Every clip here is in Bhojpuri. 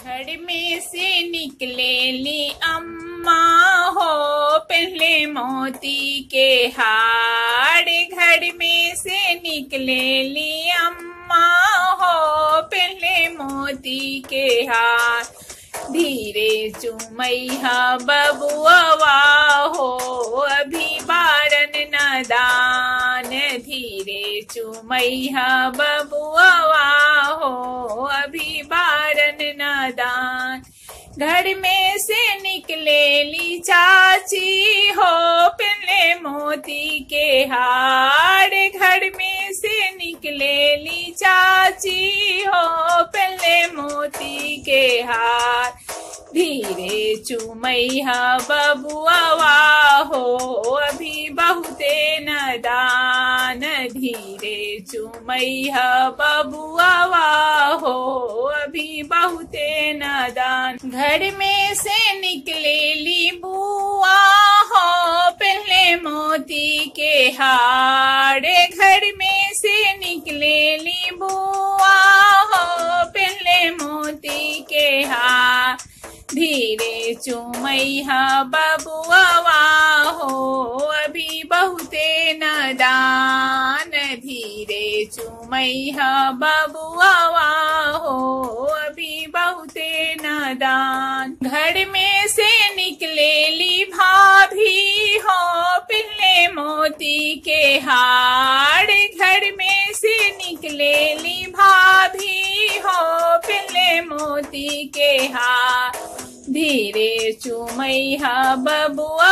घर में से निकले ली अम्मा हो पहले मोती के हार घर में से निकले ली अम्मा हो पहले मोती के हार धीरे चुमैया बबुआ हो अभी बारन नदान धीरे चुमैया बबुआ हो अभी बारन नदान घर में से निकले ली चाची हो पहले मोती के हार घर में से निकले ली चाची हो पहले मोती के हार धीरे चुमैया बबुआ हो अभी बहुते नदान धीरे चुमैया बबुआ हो अभी बहुते नदान घर में से निकले ली बुआ हो पहले मोती के हारे घर में से निकले ली बुआ हो पहले मोती के हार धीरे चुमैया बबुआ हो अभी बहुते नदान धीरे चुमैया बबुआ हो अभी बहुते नदान घर में से निकले ली भाभी हो पिल्ले मोती के हार घर में से निकले ली भाभी हो पिल्ले मोती के हार धीरे चुमैया बबुआ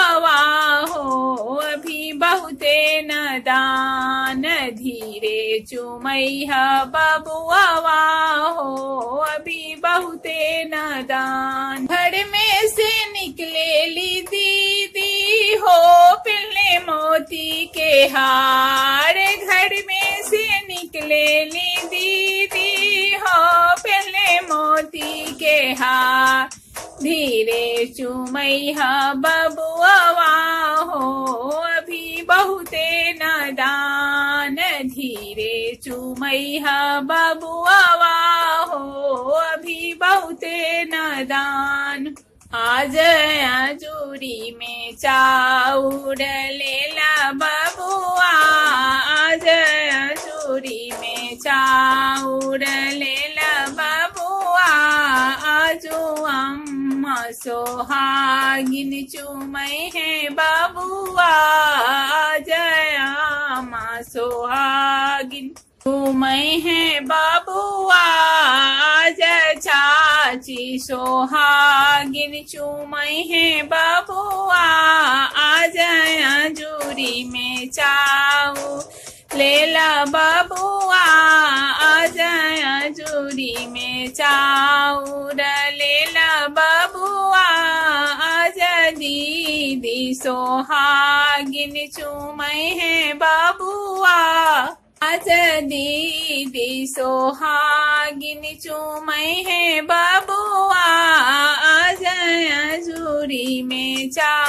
हो अभी बहुते नदान धीरे चुमैया बबुआ हो अभी बहुते नदान घर में से निकले ली दीदी हो पिल्ले मोती के हार घर में से निकले ली दीदी हो पिल्ले मोती के हार धीरे चुमैया बबुआ हो अभी बहुते नदान धीरे चुमैया बबुआ हो अभी बहुते नदान आज जूरी में चाउर लेला बबुआ आज जूरी में चाउर लेला बबुआ आजो अम्मा सोहागिन चुमै है बबुआ जया माँ सोहागिन चुमै है बबुआ जय चाची सोहागिन चुमै है बबुआ आज जूरी में चाऊ लेला बबुआ आज जूरी में चाउर लेला बबुआ आज दीदी सोहागिन चुमै है बबुआ आज दीदी सोहागिन चुमै है बबुआ आज जूरी में चा